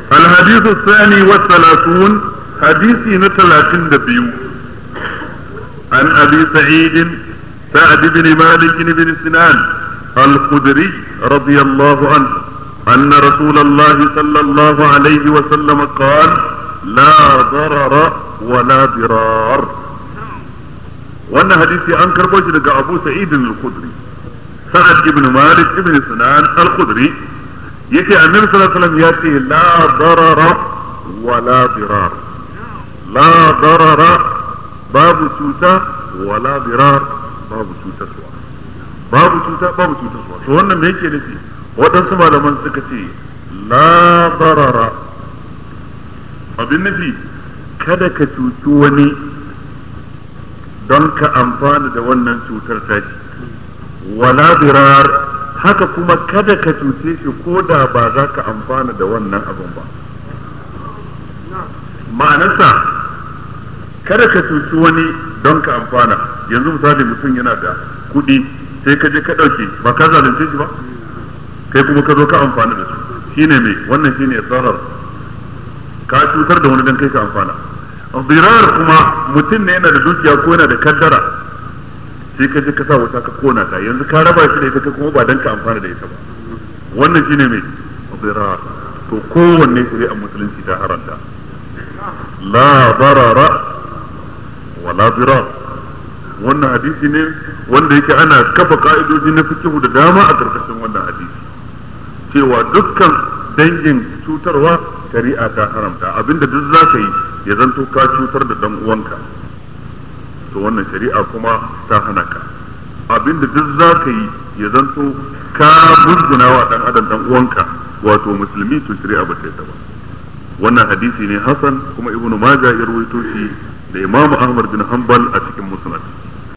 الحديث الثاني والثلاثون حديث نتلاتين دبيو عن أبي سعيد سعد بن مالك بن سنان الخدري رضي الله عنه أن رسول الله صلى الله عليه وسلم قال لا ضرر ولا ضرار وأن حديثي أنكر بوجه أبو سعيد الخدري سعد بن مالك بن سنان الخدري yake annabi sallallahu alaihi wasallam ya ce la darara wa la dirar la darara babu cuta wa la dirar babu cutarwa babu cuta babu cutarwa to wannan me yake nufi waɗansu malaman suka ce la darara abin nufi kada ka cuci wani don ka amfana da wannan cutar tashi wala dirar haka kuma kada ka cuce shi ko da ba za ka amfana da wannan abin ba ma'anarsa kada ka cuci wani don ka amfana yanzu misali mutum yana da kuɗi sai ka je ka ɗauke ba ka zalunce shi ba kai kuma ka zo ka amfana da su shine mai wannan shine tsarar ka cutar da wani don kai ka amfana birar kuma mutum ne yana da dukiya ko yana da kaddara sai ka je ka sa wuta ka kona ta yanzu ka raba shi da ita ka kuma ba dan ka amfana da ita ba wannan shine mai birar to kowanne shari'ar musulunci ta haranta la barara wa la birar wannan hadisi ne wanda yake ana kafa ka'idoji na fikihu da dama a karkashin wannan hadisi cewa dukkan dangin cutarwa shari'a ta haramta abinda duk za ka yi ya zanto ka cutar da dan uwanka to wannan shari'a kuma ta hana ka abinda duk za ka yi ya zanto ka musguna wa dan adam dan uwanka wato musulmi to shari'a ba ta ba wannan hadisi ne hasan kuma ibnu majah ya rawaito shi da imamu ahmad bin hanbal a cikin musnad